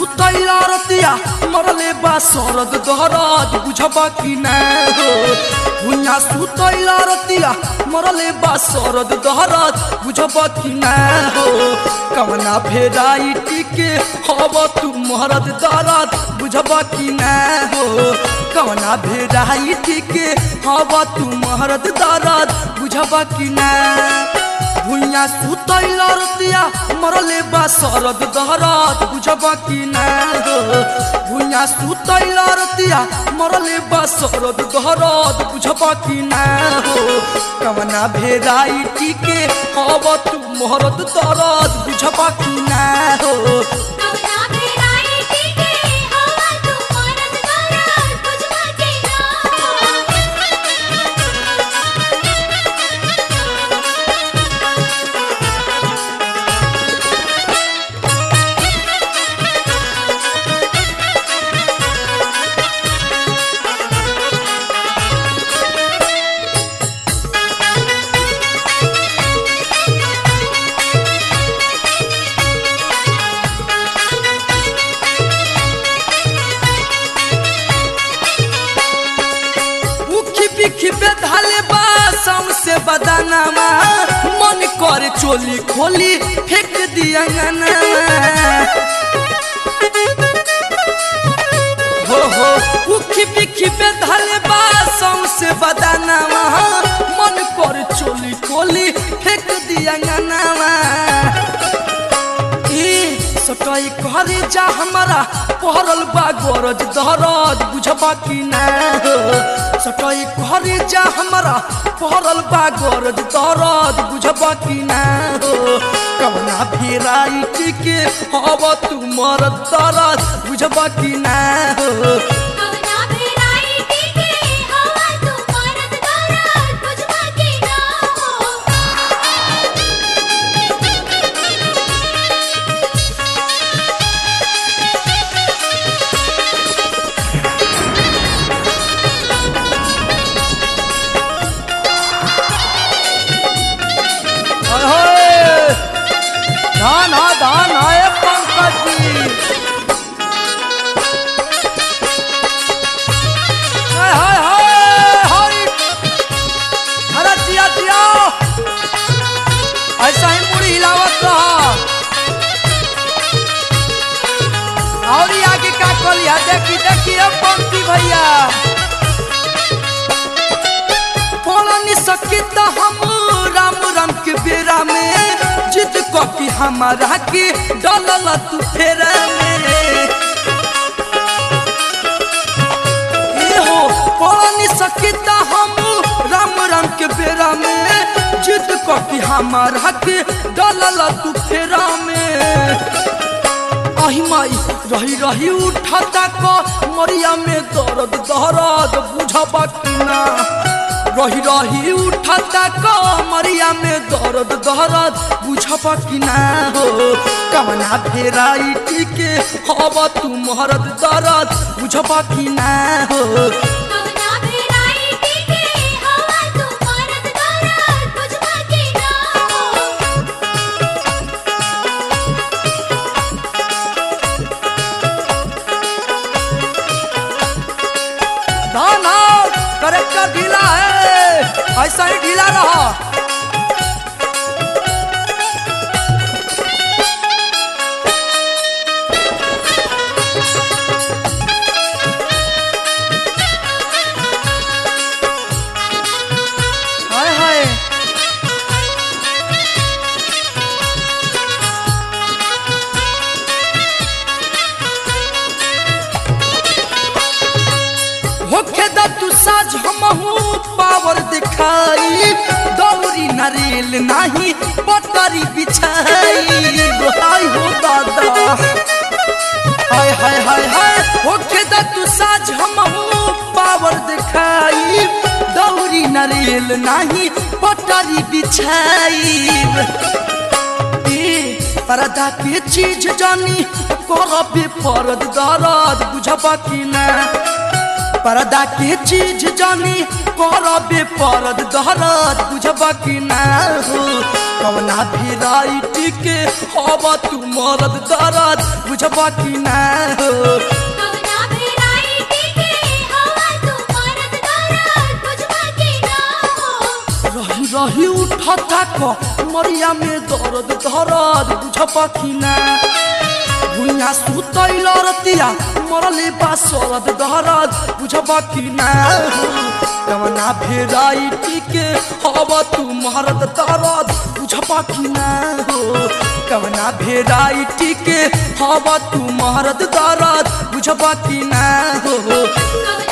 सुतैला रतिया मरले बा सरद दहरद बुझबा कि ना हो भुइया सुतैला रतिया मरले बा सरद दहरद बुझबा कि ना हो कवना भेराइटी के हब तू मरद दरद बुझबा कि ना हो कवना भेराइटी के हब तू मरद दरद बुझबा कि ना भुइया सुतैला रतिया मरले बा सरद दहरद बुझबा कि ना हो भुइया सुतैला रतिया मरले बा सरद दहरद बुझबा कि ना हो कवना भेराइटी के हब तू मरद दरद बुझबा कि ना हो कवना भेराइटी के हवा तू मरद दरद बुझबा के ना उखी बिखी बेधाले बा से बदानामा मन कर चोली खोली फेंक दिया हो हो उखी बिखी बेधाले बा से बदानामा मन कर चोली खोली फेंक दिया ए सटाई करे जा हमारा पहरल बा गरज दहरज बुझबा कि ना हो सटाई करे जा हमारा पहरल बा गरज दहरज बुझबा कि ना हो कवना भेराइटी के हब तू मरद दरद बुझबा कि ना हो कवना भेराइटी के हवा तू मरद दरद बुझबा के ना अरे धान हा धान है पंकज जी हाय हाय हाय हाय अरे जिया जिया ऐसा ही मुड़ी हिलावत रहा और ये आगे का कलिया देखी देखी अब पंक्ति भैया पढ़नी सके तो हम राम राम के बेरा में जिद कॉपी हमारा के डलल तू फेरा में ए हो पढ़नी सके तो हम राम राम के बेरा में जिद कॉपी हमारा के डलल तू फेरा में अहि माई रही रही उठता क मरिया में दर्द दहरद बुझबा कि ना रही रही उठता क मरिया में दर्द दहरद बुझबा कि ना हो कवना भेराइटी के हब तू मरद दर्द बुझबा कि ना हो कवना भेराइटी के हवा तू मरद दरद बुझबा के ना धान करेक्टर ढीला है ऐसा ही ढीला रहा हाय हाय होखे द तू साज हमहू पावर दिखाई दौरी नरेल नाही पटरी बिछाई हाय हो दादा हाय हाय हाय हाय होखे द तू साज हमहू पावर दिखाई दौरी नरेल नाही पटरी बिछाई ए परदा के चीज जानी करबे परद दरद बुझबा कि ना पर्दा के चीज जानी करबे परद दहरद बुझबा कि ना हो कवना भेराइटी के हवा तू मरद दरद बुझबा कि ना हो कवना भेराइटी के हवा तू मरद दरद बुझबा कि ना हो रही रही उठता क मरिया में दर्द दर्द बुझबा कि ना भुइया सुतैल रतिया मरले बा सरद दहरद बुझबा कि ना हो कवना भेराइटी के हवा तू मरद दरद बुझबा कि ना हो कवना भेराइटी के हवा तू मरद दरद बुझबा कि ना हो कवना